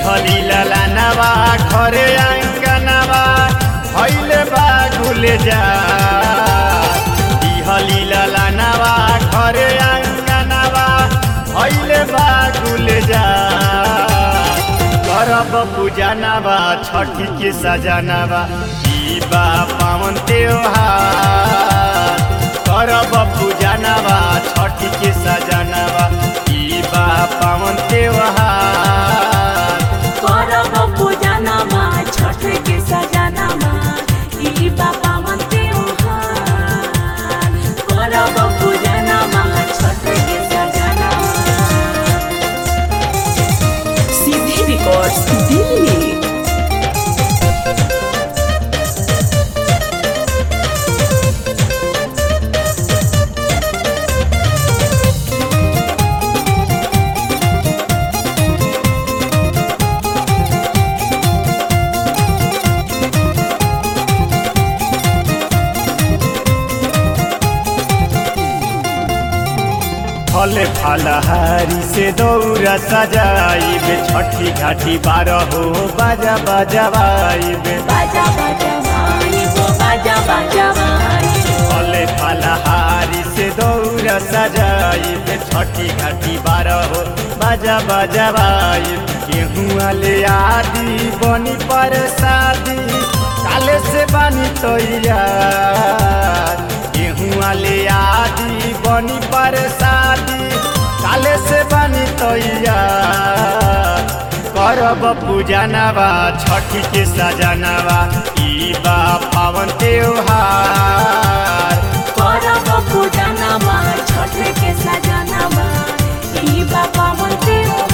दिहली ललानवा घरे आंगनवा भैले बा गुले जा दिहली ललानवा घरे आंगनवा भैले बा गुले जा करब पूजनवा छठी के सजनवा ई बा पावन त्योहार करब पूजनवा छठी के सजनवा ई बा पावन त्योहार करब पूजनमा छठ के सजनमा ई बाबा मन त्योहार करब पूजनमा छठ के सजनमा सीधी रिकॉर्ड्स दिल्ली फले फलहारी से दौरा सजाइबे छठी घाटी बारह हो बाजा बजवाइबे बाजा बाजा भाई वो बाजा बाजा भाई फले फलहारी से दौरा सजाइबे छठी घाटी बारह हो बाजा बजवाइबे गेहूँ ले आदि बनी पर शादी काले से बनी तैयार गेहूँ ले आदि बनी पर शादी काले से बनी तैयार करब पूजनवा छठी के सजनवा ई बा पावन त्योहार करब पूजनमा छठ के सजनमा ई बाबा मन त्योहार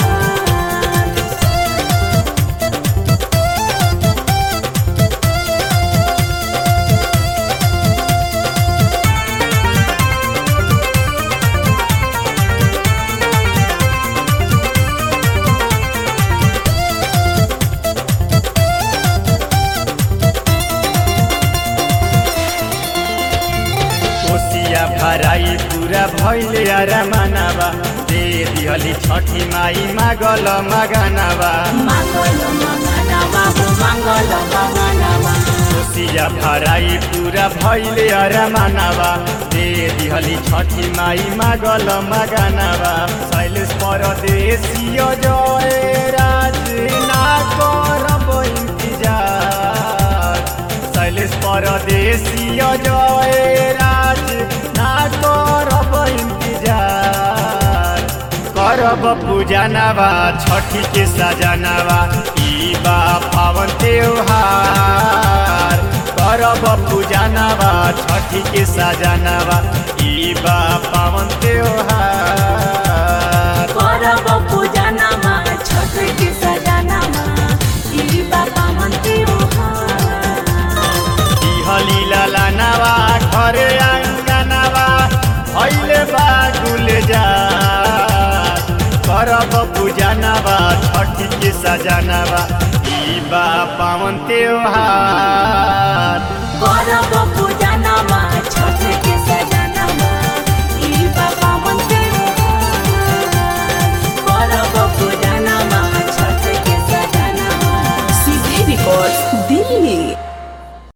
कोसिया भराई पूरा भैले अरमानवा दे दिहली छठी माई मागल मगनवा मङ्गल मङ्गनवा हो मङ्गल मङ्गनवा कोसिया भराई पूरा भैले अरमानवा दे दिहली छठी माई मागल मगनवा शैलेश परदेशिय जय राज ना करब इंतजार शैलेश परदेशिय जय राज ना करब इंतजार करब पूजनवा छठी के सजनवा ई बा पावन त्योहार करब पूजनवा छठी के सजनवा ई बा पावन त्योहार करब पूजनमा छठ के सजनमा ई बाबा मन त्योहार दिहली ललनवा घरे आंगनवा भैले बागुल जा करब पूजनवा छठी के सजनवा ई बा पावन त्योहार करब